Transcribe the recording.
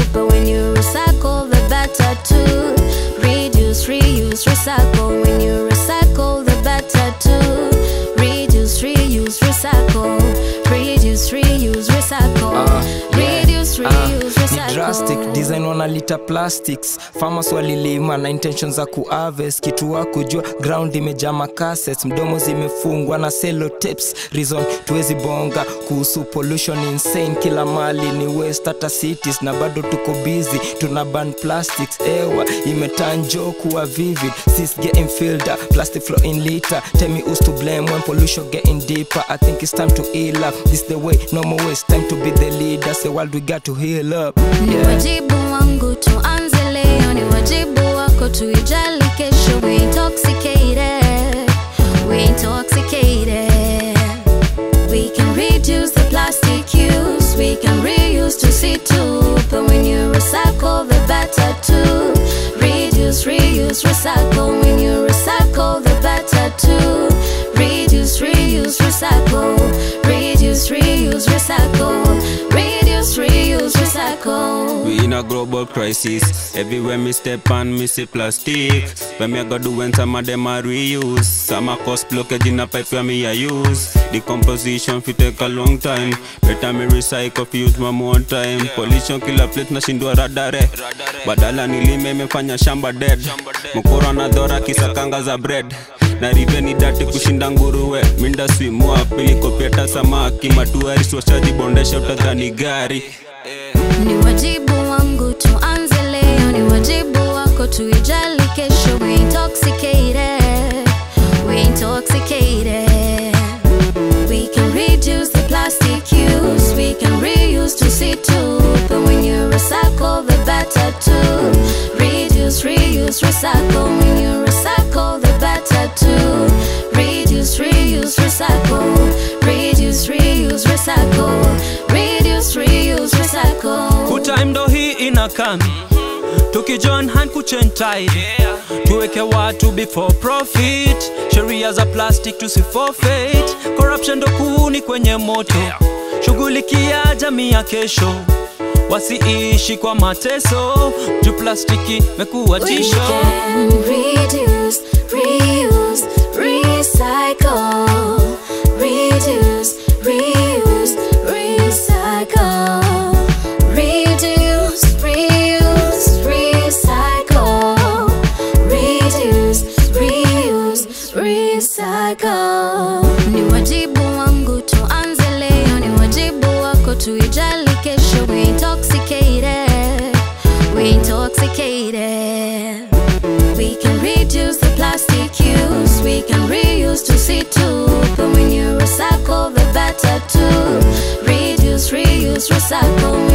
But when you recycle, the better too. Reduce, reuse, recycle. When you recycle, the better too. Reduce, reuse, recycle. Reduce, reuse, recycle. Ah, yeah. Reduce, reuse, ni recycle. drastic design wanalita plastics farmers walilima na intention za kuaves kitu wa kujua ground imejaa makases mdomo zimefungwa na selotapes reason tuwezi bonga kuhusu pollution insane kila mali ni west hata cities na bado tuko busy tuna ban plastics ewa imetanjo kuwa vivid sis getting filled up plastic flow in liter tell me who's to blame when pollution getting deeper i think it's time to heal up this the way no more waste time to be the leaders the world we got to heal up Ni yeah wajibu wangu tuanze leo, ni wajibu wako tuijali kesho. We intoxicated, we intoxicated. We can reduce the plastic use, we can reuse to see too. But when you recycle, the better too. Reduce, reuse, recycle. When you recycle, the better too. Reduce, reuse, recycle. Reduce, reuse, recycle. Reduce, reuse, recycle. We in a global crisis. Everywhere me step on, me see plastic. When me I go do when some of them are reuse. Some are cost blockage in a pipe where me I use. Decomposition fi take a long time. Better me recycle fi use one more time. Pollution kila place nashindwa radare. Badala nilime imefanya shamba dead. Mkoro na dhora kisakanga za bread na rive ni dati kushinda nguruwe minda swimua pilikopeta samaki matuaris washajibondesha utadhani gari Ni wajibu wangu tuanze leo, ni wajibu wako tuijali kesho. We intoxicated, we intoxicated. We can reduce the plastic use, we can reuse to see too. But when you recycle, the better too. Reduce, reuse, recycle. When you recycle, the better too. Reduce, reuse, recycle. Reduce, reuse, recycle. Reduce, reuse, recycle. kutime ndo hii inakam tukijoin hand kuchange tide tuweke watu before profit sheria za plastic tusiforfeit corruption ndo kuni kwenye moto shughulikia jamii ya kesho wasiishi kwa mateso juu plastiki mekuwa We tisho can reduce, reuse, recycle. Reduce, reuse, recycle. Reduce, reuse, recycle. Reduce, reuse, recycle. Ni wajibu wangu tuanze leo, ni wajibu wako tuijali kesho. We intoxicated, we intoxicated. We can reduce the plastic use, we can reuse to see too. But when you recycle, the better too. Reduce, reuse, recycle.